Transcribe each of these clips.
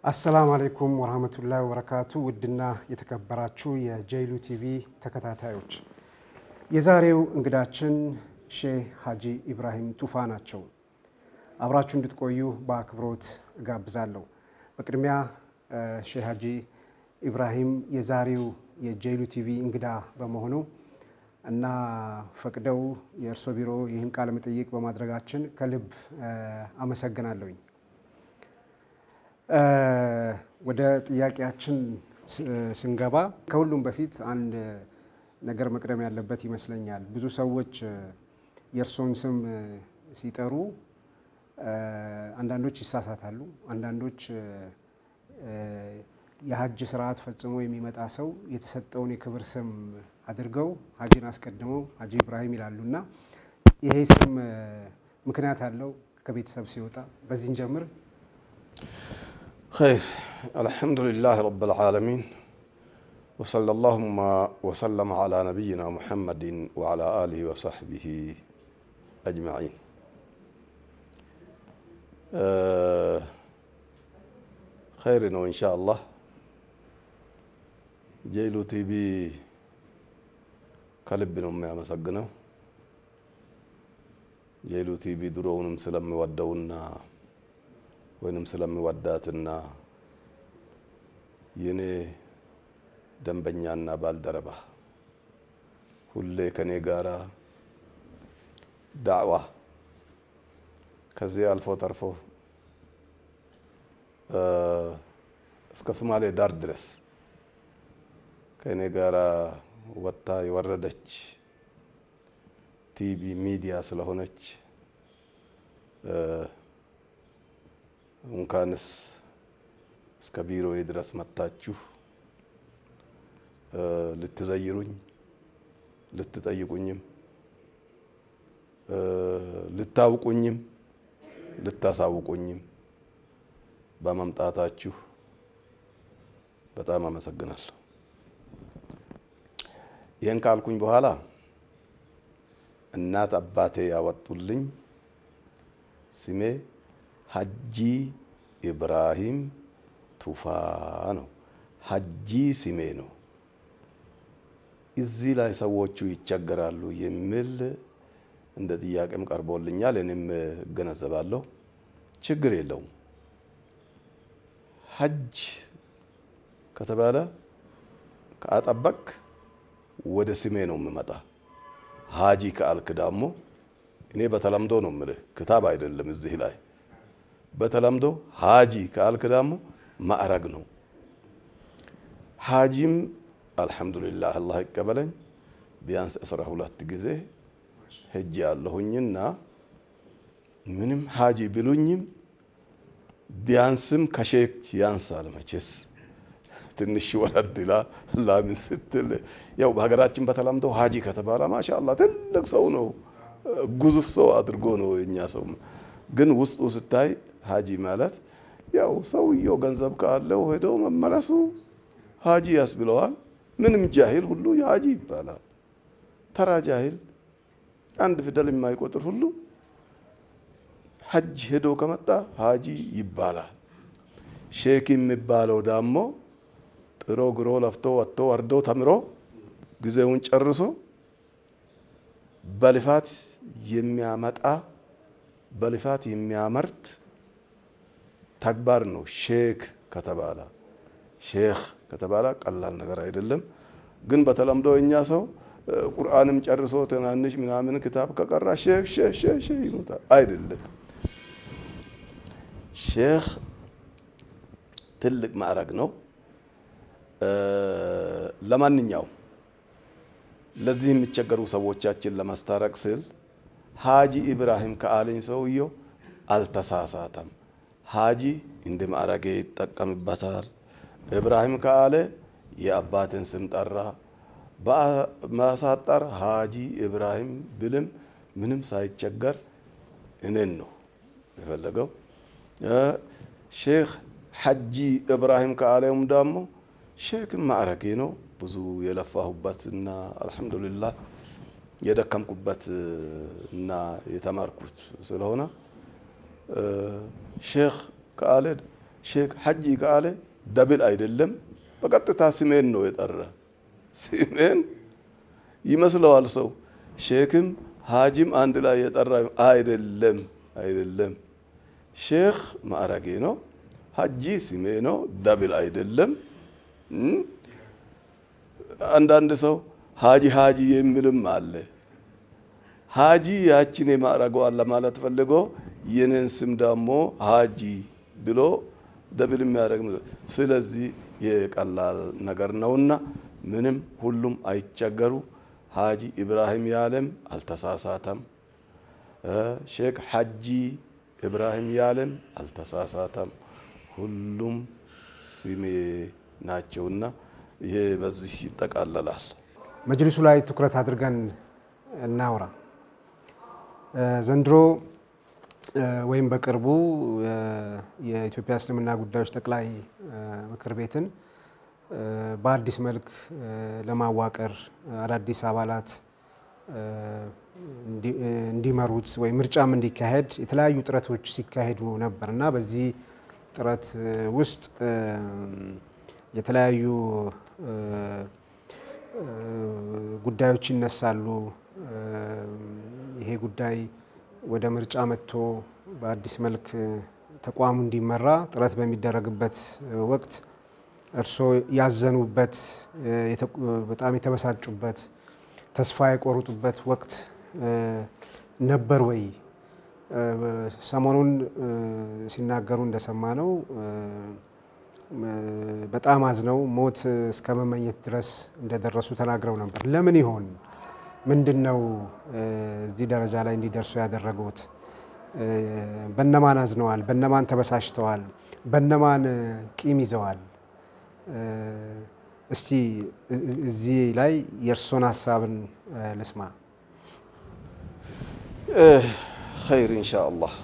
አሰላሙ አለይኩም ወራህመቱላሂ ወበረካቱ። ውድና የተከበራችሁ የጀይሉ ቲቪ ተከታታዮች የዛሬው እንግዳችን ሼህ ሀጂ ኢብራሂም ቱፋ ናቸው። አብራችሁ እንድትቆዩ በአክብሮት እጋብዛለሁ። በቅድሚያ ሼህ ሀጂ ኢብራሂም የዛሬው የጀይሉ ቲቪ እንግዳ በመሆኑ እና ፈቅደው የእርሶ ቢሮ ይህን ቃለ መጠይቅ በማድረጋችን ከልብ አመሰግናለሁኝ። ወደ ጥያቄያችን ስንገባ ከሁሉም በፊት አንድ ነገር መቅደም ያለበት ይመስለኛል። ብዙ ሰዎች የእርሶን ስም ሲጠሩ አንዳንዶች ይሳሳታሉ። አንዳንዶች የሀጅ ስርዓት ፈጽሞ የሚመጣ ሰው የተሰጠውን የክብር ስም አድርገው ሀጂን አስቀድመው ሀጂ ኢብራሂም ይላሉ እና ይሄ ስም ምክንያት አለው ከቤተሰብ ሲወጣ? በዚህን ጀምር። خير الحمد لله رب العالمين وصلى اللهم وسلم على نبينا محمد وعلى آله وصحبه أجمعين آه خير وإن شاء الله ጀይሉ ቲቪ ከልብ ነው የሚያመሰግነው። ጀይሉ ቲቪ ድሮውንም ስለሚወደውና ወይንም ስለሚወዳትና የኔ ደንበኛና ባልደረባ ሁሌ ከኔ ጋራ ዳዕዋ ከዚህ አልፎ ተርፎ እስከ ሶማሌ ዳር ድረስ ከእኔ ጋር ወጥታ የወረደች ቲቪ ሚዲያ ስለሆነች እንኳንስ እስከ ቢሮዬ ድረስ መጥታችሁ ልትዘይሩኝ ልትጠይቁኝም ልታውቁኝም ልታሳውቁኝም በመምጣታችሁ በጣም አመሰግናለሁ። ይህን ካልኩኝ በኋላ እናት አባቴ ያወጡልኝ ስሜ ሀጂ ኢብራሂም ቱፋ ነው። ሀጂ ስሜ ነው። እዚህ ላይ ሰዎቹ ይቸገራሉ የሚል እንደ ጥያቄም ቀርቦልኛል። እኔም እገነዘባለሁ። ችግር የለውም። ሀጅ ከተባለ ከአጠበቅ ወደ ስሜ ነው የምመጣ። ሀጂ ከአልክ ደግሞ እኔ በተለምዶ ነው የምልህ፣ ክታብ አይደለም እዚህ ላይ በተለምዶ ሀጂ ከአልክ ደግሞ ማዕረግ ነው። ሀጂም አልሐምዱሊላህ አላህ ይቀበለኝ ቢያንስ አስራ ሁለት ጊዜ ሄጄ ያለሁኝና ምንም ሀጂ ብሉኝም ቢያንስም ከሼክ ያንሳል መቼስ ትንሽ ወረድ ላ ላምን ስትል ያው በሀገራችን በተለምዶ ሀጂ ከተባለ ማሻአላ ትልቅ ሰው ነው፣ ግዙፍ ሰው አድርጎ ነው የኛ ሰው። ግን ውስጡ ስታይ ሀጂ ማለት ያው ሰውየው ገንዘብ ካለው ሄዶ መመለሱ ሀጂ ያስብለዋል። ምንም ጃሂል ሁሉ ሀጂ ይባላል። ተራ ጃሂል አንድ ፊደል የማይቆጥር ሁሉ ሀጅ ሄዶ ከመጣ ሀጂ ይባላል። ሼክ የሚባለው ደግሞ ጥሮ ግሮ ለፍቶ ወጥቶ ወርዶ ተምሮ ጊዜውን ጨርሶ በልፋት የሚያመጣ በልፋት የሚያመርት ተግባር ነው። ሼክ ከተባለ ሼክ ከተባለ ቀላል ነገር አይደለም። ግን በተለምዶ እኛ ሰው ቁርአንም ጨርሶ ትናንሽ ምናምን ክታብ ከቀራ ሼክ ሼክ ሼክ ሼክ ይሉታል። አይደለም። ሼክ ትልቅ ማዕረግ ነው። ለማንኛውም ለዚህ የሚቸገሩ ሰዎቻችን ለማስታረቅ ስል ሀጂ ኢብራሂም ከአለኝ ሰውየው አልተሳሳተም። ሀጂ እንደ ማዕረጌ ይጠቀምበታል። ኢብራሂም ከአለ የአባትን ስም ጠራ። በማሳጠር ሀጂ ኢብራሂም ብልም ምንም ሳይቸገር እኔን ነው የፈለገው። ሼክ ሐጂ ኢብራሂም ከአለውም ደግሞ ሼክ ማዕረጌ ነው። ብዙ የለፋሁበት እና አልሐምዱሊላህ የደከምኩበት እና የተማርኩት ስለሆነ ሼክ ከአለ ሼክ ሐጂ ካለ ደብል አይደለም፣ በቀጥታ ስሜን ነው የጠራ። ስሜን ይመስለዋል ሰው። ሼክም ሀጂም አንድ ላይ የጠራ አይደለም፣ አይደለም። ሼክ ማዕረጌ ነው፣ ሐጂ ስሜ ነው፣ ደብል አይደለም። አንዳንድ ሰው ሀጂ ሀጂ የሚልም አለ። ሀጂ ያችን የማዕረገዋን ለማለት ፈልጎ የኔን ስም ደግሞ ሀጂ ብሎ ደብል የሚያደርግ ስለዚህ የቀላል ነገር ነውና ምንም ሁሉም አይቸገሩ። ሀጂ ኢብራሂም ያለም አልተሳሳተም። ሼክ ሐጂ ኢብራሂም ያለም አልተሳሳተም። ሁሉም ስሜ ናቸውና ይሄ በዚህ ይጠቃለላል። መጅሊሱ ላይ ትኩረት አድርገን እናውራ። ዘንድሮ ወይም በቅርቡ የኢትዮጵያ እስልምና ጉዳዮች ጠቅላይ ምክር ቤትን በአዲስ መልክ ለማዋቀር አዳዲስ አባላት እንዲመሩት ወይም ምርጫም እንዲካሄድ የተለያዩ ጥረቶች ሲካሄዱ ነበር እና በዚህ ጥረት ውስጥ የተለያዩ ጉዳዮች ይነሳሉ። ይሄ ጉዳይ ወደ ምርጫ መጥቶ በአዲስ መልክ ተቋሙ እንዲመራ ጥረት በሚደረግበት ወቅት እርስዎ ያዘኑበት በጣም የተበሳጩበት ተስፋ የቆረጡበት ወቅት ነበር ወይ? ሰሞኑን ሲናገሩ እንደሰማ ነው በጣም አዝነው ሞት እስከ መመኘት ድረስ እንደደረሱ ተናግረው ነበር። ለምን ይሆን? ምንድን ነው እዚህ ደረጃ ላይ እንዲደርሱ ያደረጉት? በነማን አዝነዋል? በነማን ተበሳጭተዋል? በነማን ቂም ይዘዋል? እስቲ እዚህ ላይ የእርሶን ሀሳብን ልስማ። ኸይር ኢንሻአላህ።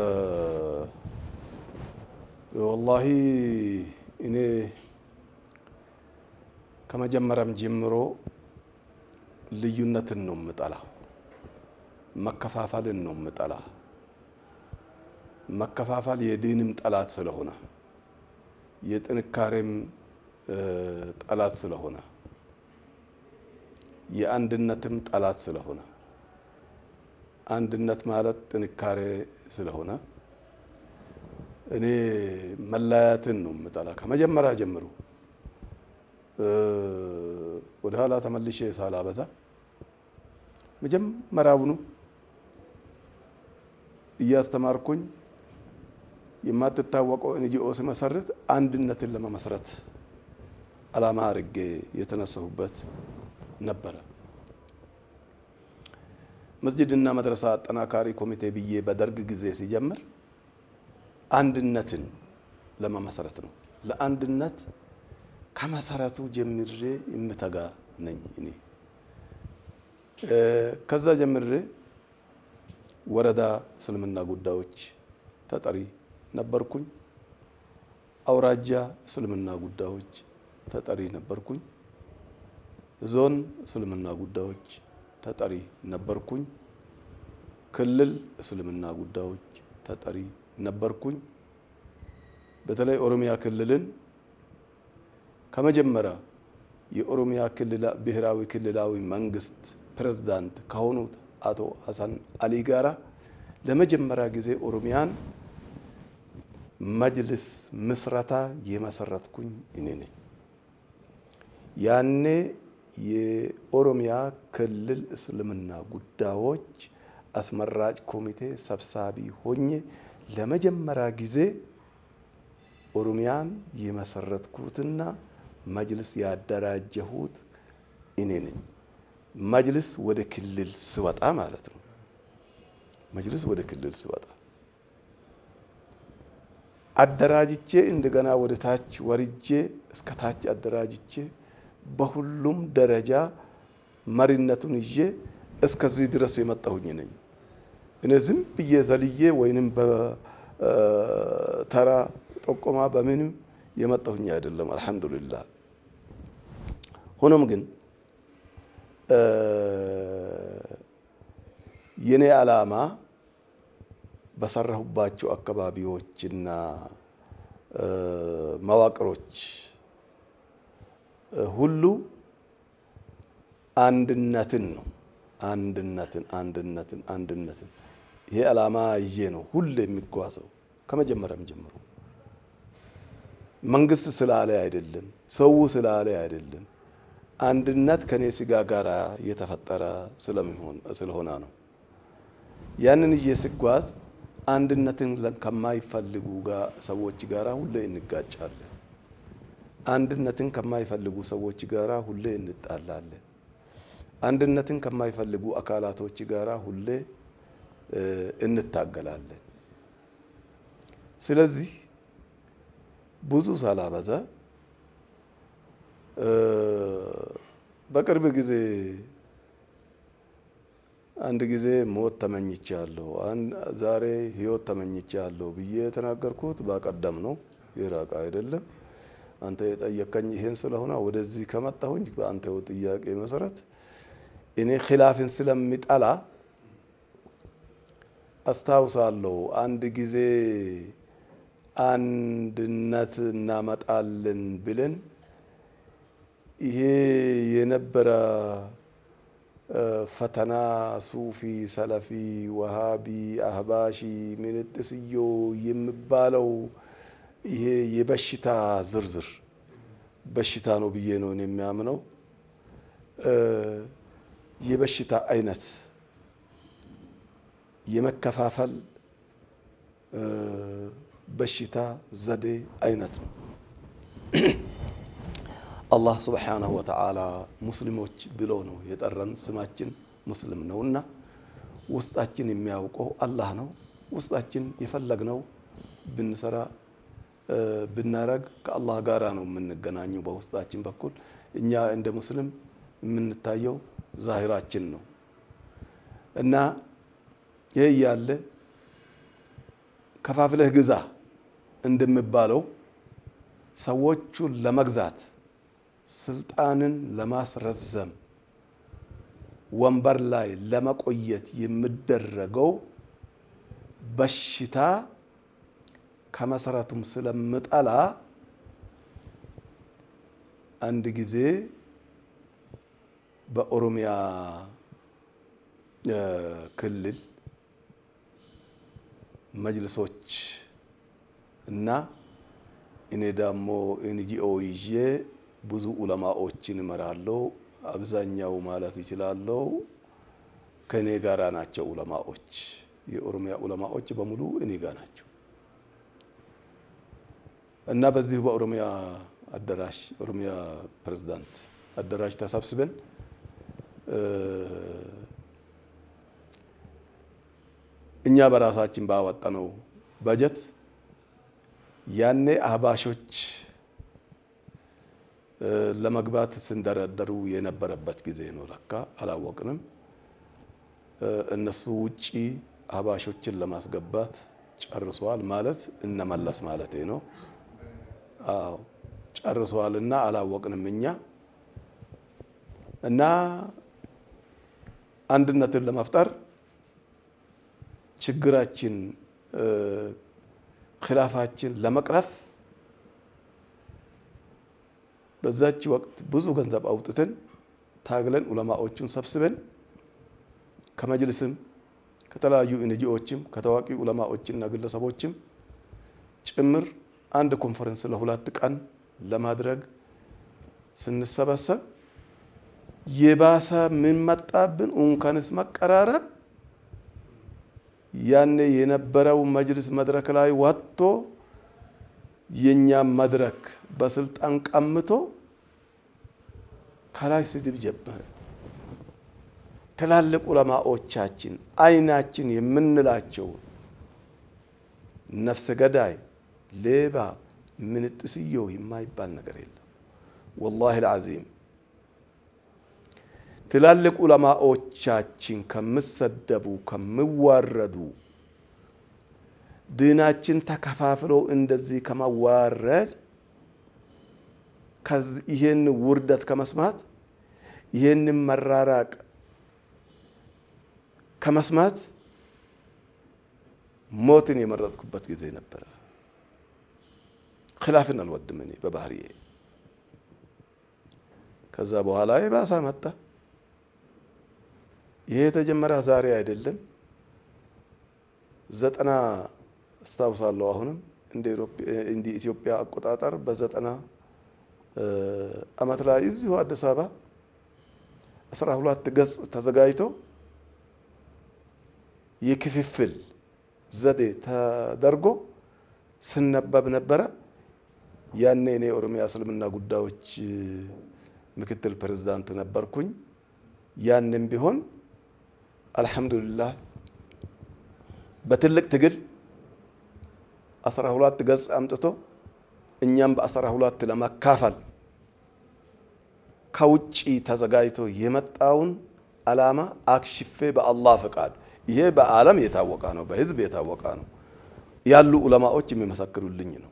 ወላሂ እኔ ከመጀመሪያም ጀምሮ ልዩነትን ነው የምጠላ፣ መከፋፈልን ነው የምጠላ። መከፋፈል የዲንም ጠላት ስለሆነ የጥንካሬም ጠላት ስለሆነ የአንድነትም ጠላት ስለሆነ አንድነት ማለት ጥንካሬ ስለሆነ እኔ መለያየትን ነው የምጠላ ከመጀመሪያ ጀምሮ። ወደ ኋላ ተመልሼ ሳላበዛ መጀመሪያውኑ እያስተማርኩኝ የማትታወቀው ኤንጂኦ ስመሰርት አንድነትን ለመመስረት ዓላማ አድርጌ የተነሳሁበት ነበረ። መስጅድና መድረሳ አጠናካሪ ኮሚቴ ብዬ በደርግ ጊዜ ሲጀምር አንድነትን ለመመስረት ነው። ለአንድነት ከመሰረቱ ጀምሬ የምተጋ ነኝ እኔ። ከዛ ጀምሬ ወረዳ እስልምና ጉዳዮች ተጠሪ ነበርኩኝ። አውራጃ እስልምና ጉዳዮች ተጠሪ ነበርኩኝ። ዞን እስልምና ጉዳዮች ተጠሪ ነበርኩኝ። ክልል እስልምና ጉዳዮች ተጠሪ ነበርኩኝ። በተለይ ኦሮሚያ ክልልን ከመጀመሪያ የኦሮሚያ ብሔራዊ ክልላዊ መንግስት ፕሬዝዳንት ከሆኑት አቶ ሀሰን አሊ ጋራ ለመጀመሪያ ጊዜ ኦሮሚያን መጅልስ ምስረታ የመሰረትኩኝ እኔ ነኝ። ያኔ የኦሮሚያ ክልል እስልምና ጉዳዮች አስመራጭ ኮሚቴ ሰብሳቢ ሆኜ ለመጀመሪያ ጊዜ ኦሮሚያን የመሰረትኩትና መጅልስ ያደራጀሁት እኔ ነኝ። መጅልስ ወደ ክልል ስወጣ ማለት ነው። መጅልስ ወደ ክልል ስወጣ አደራጅቼ እንደገና ወደ ታች ወርጄ እስከ ታች አደራጅቼ በሁሉም ደረጃ መሪነቱን ይዤ እስከዚህ ድረስ የመጣሁኝ ነኝ። እኔ ዝም ብዬ ዘልዬ ወይንም በተራ ጠቆማ በምንም የመጣሁኝ አይደለም። አልሐምዱሊላህ። ሆኖም ግን የኔ ዓላማ በሰራሁባቸው አካባቢዎችና መዋቅሮች ሁሉ አንድነትን ነው። አንድነትን አንድነትን አንድነትን ይሄ ዓላማ ይዤ ነው ሁሌ የሚጓዘው ከመጀመሪያም ጀምሮ መንግስት ስላለ አይደለም፣ ሰው ስላለ አይደለም። አንድነት ከኔ ስጋ ጋር የተፈጠረ ስለሆነ ነው። ያንን ይዤ ስጓዝ አንድነትን ከማይፈልጉ ሰዎች ጋር ሁሌ እንጋጫለን። አንድነትን ከማይፈልጉ ሰዎች ጋር ሁሌ እንጣላለን። አንድነትን ከማይፈልጉ አካላቶች ጋር ሁሌ እንታገላለን። ስለዚህ ብዙ ሳላበዛ በቅርብ ጊዜ አንድ ጊዜ ሞት ተመኝቻለሁ፣ ዛሬ ህይወት ተመኝቻለሁ ብዬ የተናገርኩት በቀደም ነው፣ የራቀ አይደለም። አንተ የጠየቀኝ ይሄን ስለሆነ ወደዚህ ከመጣሁኝ በአንተው ጥያቄ መሰረት እኔ ኪላፍን ስለሚጠላ አስታውሳለሁ። አንድ ጊዜ አንድነት እናመጣለን ብለን ይሄ የነበረ ፈተና ሱፊ፣ ሰለፊ፣ ወሃቢ፣ አህባሺ፣ ምንጥስዮ የሚባለው ይሄ የበሽታ ዝርዝር በሽታ ነው ብዬ ነው የሚያምነው። የበሽታ አይነት የመከፋፈል በሽታ ዘዴ አይነት ነው። አላህ ስብሓነሁ ወተዓላ ሙስሊሞች ብሎ ነው የጠራን። ስማችን ሙስሊም ነውና ውስጣችን የሚያውቀው አላህ ነው። ውስጣችን የፈለግነው ብንሰራ ብናረግ ከአላህ ጋራ ነው የምንገናኘው። በውስጣችን በኩል እኛ እንደ ሙስሊም የምንታየው ዛሂራችን ነው እና ይህ እያለ ከፋፍለህ ግዛ እንደሚባለው ሰዎቹን ለመግዛት ስልጣንን ለማስረዘም ወንበር ላይ ለመቆየት የሚደረገው በሽታ ከመሰረቱም ስለምጠላ አንድ ጊዜ በኦሮሚያ ክልል መጅልሶች እና እኔ ደግሞ ኤንጂኦ ይዤ ብዙ ኡለማዎችን እመራለሁ። አብዛኛው ማለት ይችላለሁ ከእኔ ጋራ ናቸው ኡለማዎች። የኦሮሚያ ኡለማዎች በሙሉ እኔ ጋር ናቸው እና በዚሁ በኦሮሚያ አዳራሽ ኦሮሚያ ፕሬዝዳንት አዳራሽ ተሰብስበን እኛ በራሳችን ባወጣነው በጀት ያኔ አህባሾች ለመግባት ስንደረደሩ የነበረበት ጊዜ ነው። ለካ አላወቅንም። እነሱ ውጪ አህባሾችን ለማስገባት ጨርሰዋል ማለት እነመለስ ማለት ነው። አዎ ጨርሰዋል እና አላወቅንም እኛ እና አንድነትን ለመፍጠር ችግራችን ኪላፋችን ለመቅረፍ በዛች ወቅት ብዙ ገንዘብ አውጥተን ታግለን ዑለማዎቹን ሰብስበን ከመጅልስም ከተለያዩ ኤንጂኦዎችም ከታዋቂ ዑለማዎችና ግለሰቦችም ጭምር አንድ ኮንፈረንስ ለሁለት ቀን ለማድረግ ስንሰበሰብ የባሰ ምን መጣብን? እንኳንስ መቀራረብ ያኔ የነበረው መጅልስ መድረክ ላይ ወጥቶ የኛም መድረክ በስልጣን ቀምቶ ከላይ ስድብ ጀመረ። ትላልቅ ዑለማዎቻችን አይናችን የምንላቸው ነፍሰ ገዳይ፣ ሌባ፣ ምንጥስየው የማይባል ነገር የለም። ወላሂ ልዓዚም ትላልቅ ዑለማዎቻችን ከምሰደቡ ከሚዋረዱ ዲናችን ተከፋፍሎ እንደዚህ ከመዋረድ ይህን ውርደት ከመስማት ይህንን መራራቅ ከመስማት ሞትን የመረጥኩበት ጊዜ ነበረ። ኪላፍን አልወድም እኔ በባህሪዬ። ከዛ በኋላ የባሰ መጣ። ይሄ የተጀመረ ዛሬ አይደለም። ዘጠና አስታውሳለሁ። አሁንም እንደ ኢትዮጵያ አቆጣጠር በዘጠና ዓመት ላይ እዚሁ አዲስ አበባ አስራ ሁለት ገጽ ተዘጋጅቶ የክፍፍል ዘዴ ተደርጎ ስነበብ ነበረ። ያኔ እኔ የኦሮሚያ እስልምና ጉዳዮች ምክትል ፕሬዝዳንት ነበርኩኝ። ያንም ቢሆን አልሐምዱሊላህ በትልቅ ትግል አስራ ሁለት ገጽ አምጥቶ እኛም በአስራ ሁለት ለመካፈል ከውጭ ተዘጋጅቶ የመጣውን ዓላማ አክሽፌ በአላህ ፈቃድ ይሄ በዓለም የታወቀ ነው፣ በህዝብ የታወቀ ነው ያሉ ዑለማዎች የሚመሰክሩልኝ ነው።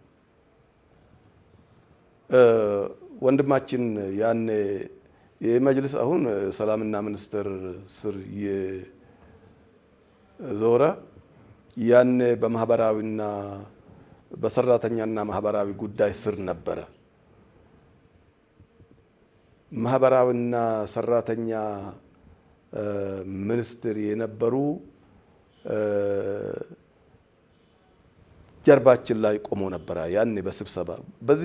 ወንድማችን ያኔ የመጅልስ አሁን ሰላምና ሚኒስቴር ስር የዞረ ያኔ በማህበራዊና በሰራተኛና ማህበራዊ ጉዳይ ስር ነበረ። ማህበራዊና ሰራተኛ ሚኒስትር የነበሩ ጀርባችን ላይ ቆሞ ነበረ። ያኔ በስብሰባ በዚህ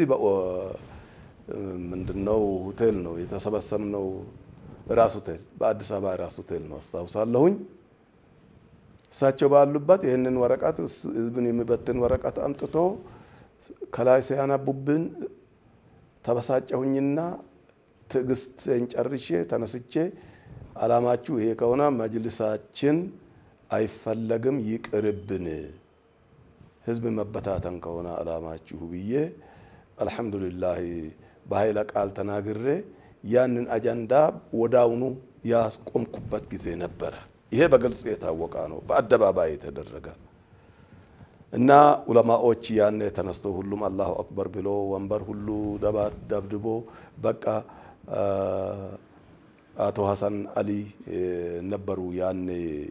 ምንድነው ሆቴል ነው የተሰበሰብነው፣ ራስ ሆቴል በአዲስ አበባ ራስ ሆቴል ነው አስታውሳለሁኝ። እሳቸው ባሉበት ይህንን ወረቀት ህዝብን የሚበትን ወረቀት አምጥቶ ከላይ ሲያነቡብን ተበሳጨሁኝና ትዕግስቴን ጨርሼ ተነስቼ አላማችሁ ይሄ ከሆነ መጅልሳችን አይፈለግም ይቅርብን፣ ህዝብ መበታተን ከሆነ አላማችሁ ብዬ አልሐምዱሊላህ በኃይለ ቃል ተናግሬ ያንን አጀንዳ ወዳውኑ ያስቆምኩበት ጊዜ ነበረ። ይሄ በግልጽ የታወቀ ነው፣ በአደባባይ የተደረገ እና ዑለማዎች ያኔ ተነስተው ሁሉም አላሁ አክበር ብሎ ወንበር ሁሉ ደብድቦ በቃ አቶ ሀሰን አሊ ነበሩ ያኔ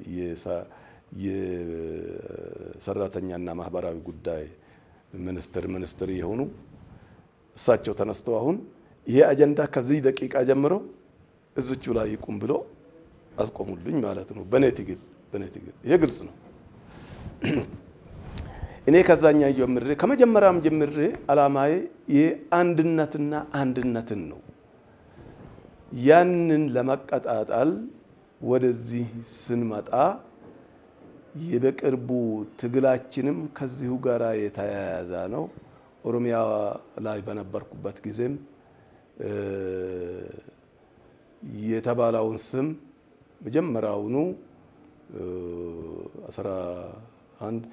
የሰራተኛና ማህበራዊ ጉዳይ ሚኒስትር ሚኒስትር የሆኑ እሳቸው ተነስተው አሁን ይሄ አጀንዳ ከዚህ ደቂቃ ጀምሮ እዝቹ ላይ ይቁም ብሎ አስቆሙልኝ ማለት ነው። በኔ ትግል በኔ ትግል ይሄ ግልጽ ነው። እኔ ከዛኛ ጀምሬ ከመጀመሪያም ጀምሬ አላማዬ የአንድነትና አንድነትን ነው። ያንን ለመቀጣጣል ወደዚህ ስንመጣ የበቅርቡ ትግላችንም ከዚሁ ጋር የተያያዘ ነው። ኦሮሚያ ላይ በነበርኩበት ጊዜም የተባለውን ስም መጀመሪያውኑ 11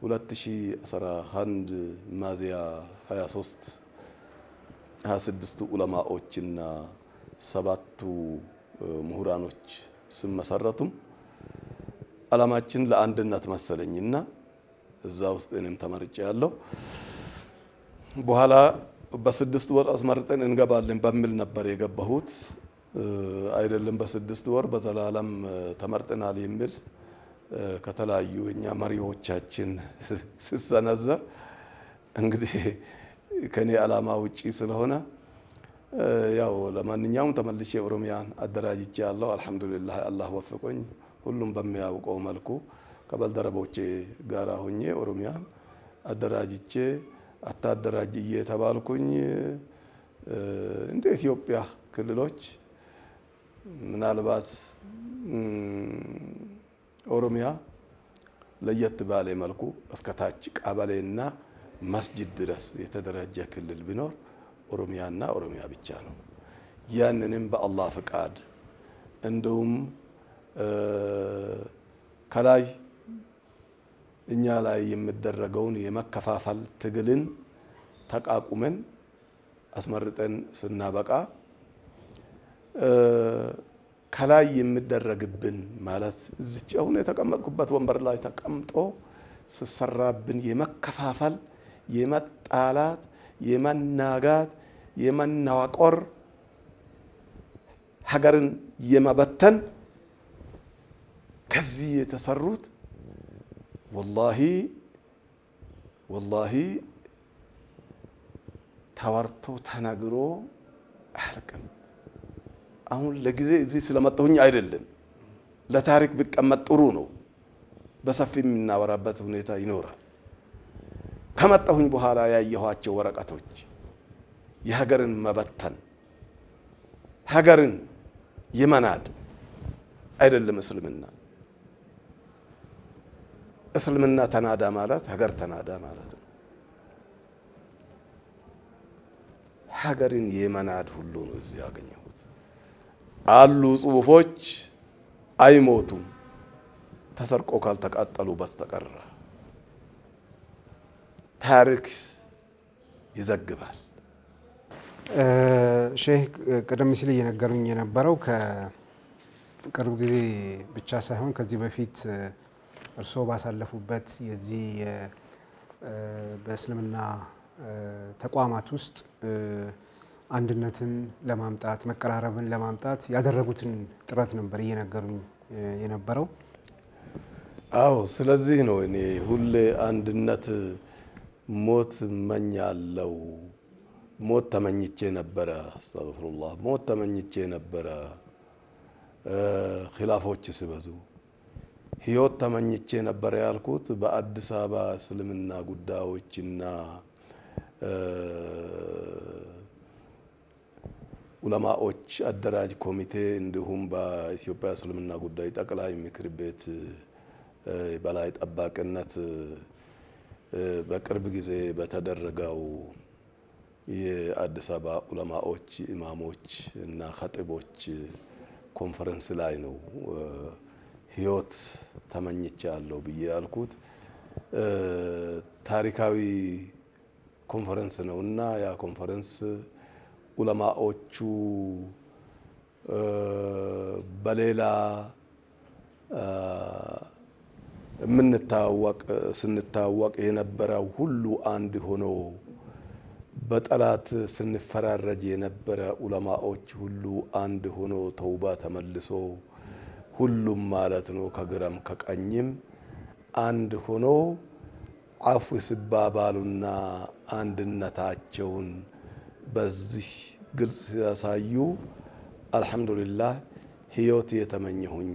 2011 ሚያዝያ 23 26ቱ ዑለማዎችና ሰባቱ ምሁራኖች ስመሰረቱም ዓላማችን ለአንድነት መሰለኝና እዛ ውስጥ እኔም ተመርጬ ያለው በኋላ በስድስት ወር አስመርጠን እንገባለን በሚል ነበር የገባሁት። አይደለም በስድስት ወር በዘላለም ተመርጠናል የሚል ከተለያዩ እኛ መሪዎቻችን ስሰነዘር እንግዲህ ከኔ ዓላማ ውጪ ስለሆነ ያው ለማንኛውም ተመልሼ ኦሮሚያን አደራጅቼ ያለው አልሐምዱሊላህ አላህ ወፍቆኝ ሁሉም በሚያውቀው መልኩ ከባልደረቦቼ ጋር ሆኜ ኦሮሚያን አደራጅቼ አታደራጅ እየተባልኩኝ እንደ ኢትዮጵያ ክልሎች ምናልባት ኦሮሚያ ለየት ባለ መልኩ እስከ ታች ቀበሌና መስጅድ ድረስ የተደራጀ ክልል ቢኖር ኦሮሚያና ኦሮሚያ ብቻ ነው። ያንንም በአላህ ፍቃድ እንዲሁም ከላይ እኛ ላይ የሚደረገውን የመከፋፈል ትግልን ተቃቁመን አስመርጠን ስናበቃ ከላይ የሚደረግብን ማለት እዚች አሁን የተቀመጥኩበት ወንበር ላይ ተቀምጦ ስሰራብን የመከፋፈል፣ የመጣላት፣ የመናጋት፣ የመናቆር ሀገርን የመበተን ከዚህ የተሰሩት ወላሂ ወላሂ ተወርቶ ተነግሮ አያልቅም። አሁን ለጊዜ እዚህ ስለመጣሁኝ አይደለም፣ ለታሪክ ቢቀመጥ ጥሩ ነው። በሰፊ የምናወራበት ሁኔታ ይኖራል። ከመጣሁኝ በኋላ ያየኋቸው ወረቀቶች የሀገርን መበተን ሀገርን የመናድ አይደለም እስልምና። እስልምና ተናዳ ማለት ሀገር ተናዳ ማለት ነው። ሀገርን የመናድ ሁሉ ነው እዚህ ያገኘሁት። አሉ ጽሁፎች አይሞቱም ተሰርቆ ካልተቃጠሉ በስተቀር ታሪክ ይዘግባል። ሼህ ቀደም ሲል እየነገሩኝ የነበረው ከቅርብ ጊዜ ብቻ ሳይሆን ከዚህ በፊት እርስዎ ባሳለፉበት የዚህ በእስልምና ተቋማት ውስጥ አንድነትን ለማምጣት መቀራረብን ለማምጣት ያደረጉትን ጥረት ነበር እየነገሩኝ የነበረው። አዎ፣ ስለዚህ ነው እኔ ሁሌ አንድነት ሞት እመኛለሁ። ሞት ተመኝቼ ነበረ። አስተግፍሩላህ ሞት ተመኝቼ ነበረ። ኪላፎች ሲበዙ ህይወት ተመኝቼ ነበረ ያልኩት በአዲስ አበባ እስልምና ጉዳዮችና ኡለማዎች አደራጅ ኮሚቴ እንዲሁም በኢትዮጵያ እስልምና ጉዳይ ጠቅላይ ምክር ቤት በላይ ጠባቂነት በቅርብ ጊዜ በተደረገው የአዲስ አበባ ኡለማዎች፣ ኢማሞች እና ኸጢቦች ኮንፈረንስ ላይ ነው ህይወት ተመኝቼ ያለው ብዬ ያልኩት። ታሪካዊ ኮንፈረንስ ነው እና ያ ኮንፈረንስ ኡለማዎቹ በሌላ የምንታወቅ ስንታወቅ የነበረው ሁሉ አንድ ሆኖ በጠላት ስንፈራረጅ የነበረ ኡለማዎች ሁሉ አንድ ሆኖ ተውባ ተመልሶ ሁሉም ማለት ነው ከግራም ከቀኝም አንድ ሆኖ አፉ ሲባባሉና አንድነታቸውን በዚህ ግልጽ ሲያሳዩ አልሐምዱሊላህ ህይወት የተመኘሁኝ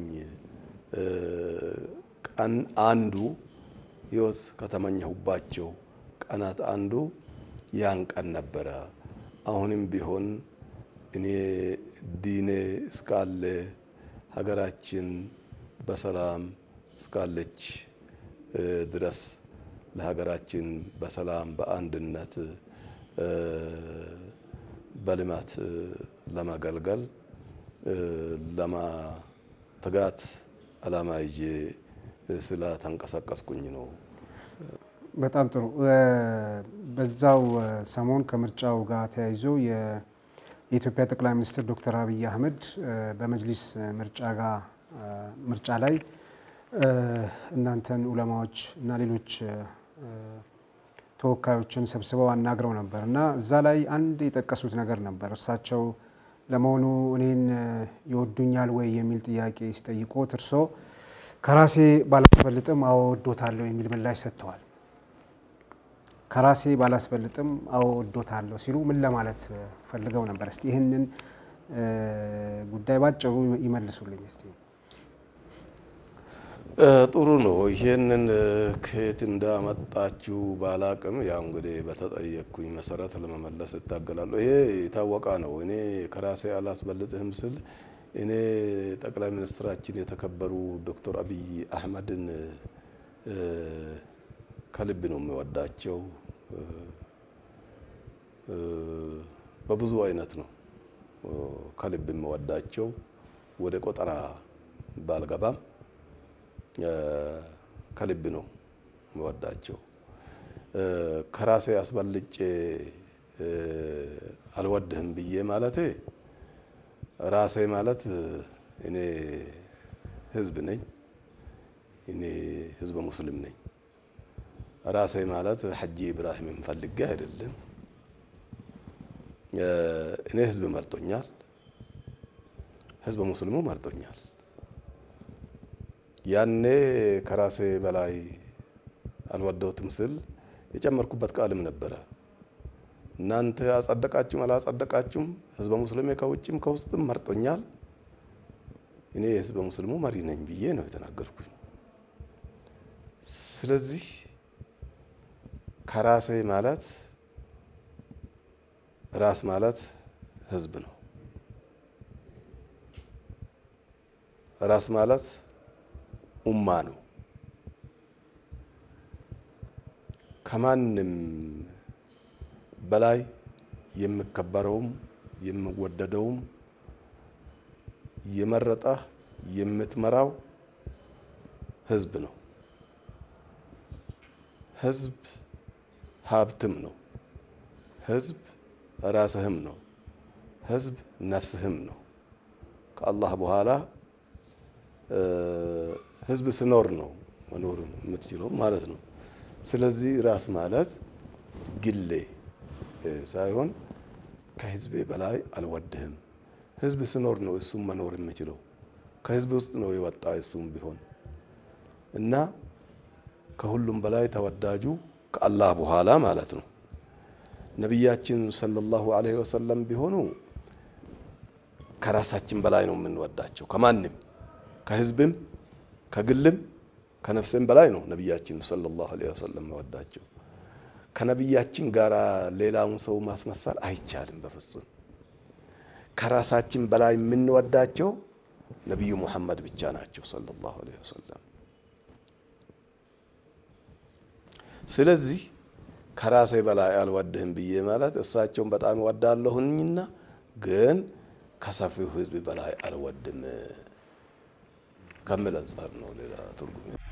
ቀን አንዱ ህይወት ከተመኘሁባቸው ቀናት አንዱ ያን ቀን ነበረ። አሁንም ቢሆን እኔ ዲኔ እስካለ ሀገራችን በሰላም እስካለች ድረስ ለሀገራችን በሰላም በአንድነት በልማት ለማገልገል ለማትጋት አላማ ይዤ ስለ ተንቀሳቀስኩኝ ነው። በጣም ጥሩ። በዛው ሰሞን ከምርጫው ጋር ተያይዞ የኢትዮጵያ ጠቅላይ ሚኒስትር ዶክተር አብይ አህመድ በመጅሊስ ምርጫ ጋር ምርጫ ላይ እናንተን ኡለማዎች እና ሌሎች ተወካዮችን ሰብስበው አናግረው ነበር እና እዛ ላይ አንድ የጠቀሱት ነገር ነበር። እርሳቸው ለመሆኑ እኔን ይወዱኛል ወይ የሚል ጥያቄ ሲጠይቁት እርሶ ከራሴ ባላስበልጥም አዎ ወዶታለሁ የሚል ምላሽ ሰጥተዋል። ከራሴ ባላስበልጥም አዎ ወዶታለሁ ሲሉ ምን ለማለት ፈልገው ነበር? እስቲ ይህንን ጉዳይ ባጭሩ ይመልሱልኝ እስቲ። ጥሩ ነው። ይሄንን ከየት እንዳመጣችሁ ባላቅም ያው እንግዲህ በተጠየቅኩኝ መሰረት ለመመለስ እታገላለሁ። ይሄ የታወቀ ነው። እኔ ከራሴ አላስበልጥህም ስል እኔ ጠቅላይ ሚኒስትራችን የተከበሩ ዶክተር አብይ አህመድን ከልብ ነው የሚወዳቸው። በብዙ አይነት ነው ከልብ የሚወዳቸው። ወደ ቆጠራ ባልገባም ከልብ ነው የሚወዳቸው። ከራሴ አስበልጬ አልወድህም ብዬ ማለቴ ራሴ ማለት እኔ ህዝብ ነኝ። እኔ ህዝበ ሙስሊም ነኝ። ራሴ ማለት ሐጂ ኢብራሂምን ፈልጌ አይደለም። እኔ ህዝብ መርጦኛል። ህዝበ ሙስሊሙ መርጦኛል። ያኔ ከራሴ በላይ አልወደውትም ስል የጨመርኩበት ቃልም ነበረ። እናንተ አጸደቃችሁም አላጸደቃችሁም ህዝበ ሙስሊም ከውጭም ከውስጥም መርጦኛል። እኔ የህዝበ ሙስሊሙ መሪ ነኝ ብዬ ነው የተናገርኩኝ። ስለዚህ ከራሴ ማለት ራስ ማለት ህዝብ ነው። ራስ ማለት ኡማ ነው። ከማንም በላይ የሚከበረውም የሚወደደውም የመረጠህ የምትመራው ህዝብ ነው። ህዝብ ሀብትም ነው። ህዝብ ራስህም ነው። ህዝብ ነፍስህም ነው። ከአላህ በኋላ ህዝብ ስኖር ነው መኖር የምትችለው ማለት ነው። ስለዚህ ራስ ማለት ግሌ ሳይሆን ከህዝቤ በላይ አልወድህም። ህዝብ ስኖር ነው እሱም መኖር የምችለው። ከህዝብ ውስጥ ነው የወጣ እሱም ቢሆን እና ከሁሉም በላይ ተወዳጁ ከአላህ በኋላ ማለት ነው። ነቢያችን ሰለላሁ ዐለይሂ ወሰለም ቢሆኑ ከራሳችን በላይ ነው የምንወዳቸው። ከማንም ከህዝብም ከግልም ከነፍስም በላይ ነው ነቢያችን ሰለላሁ ዐለይሂ ወሰለም መወዳቸው። ከነቢያችን ጋር ሌላውን ሰው ማስመሰል አይቻልም በፍጹም። ከራሳችን በላይ የምንወዳቸው ነቢዩ ሙሐመድ ብቻ ናቸው ሰለላሁ ዐለይሂ ወሰለም። ስለዚህ ከራሴ በላይ አልወድህም ብዬ ማለት እሳቸውን በጣም እወዳለሁኝና ግን ከሰፊው ህዝብ በላይ አልወድም ከሚል አንጻር ነው። ሌላ ትርጉም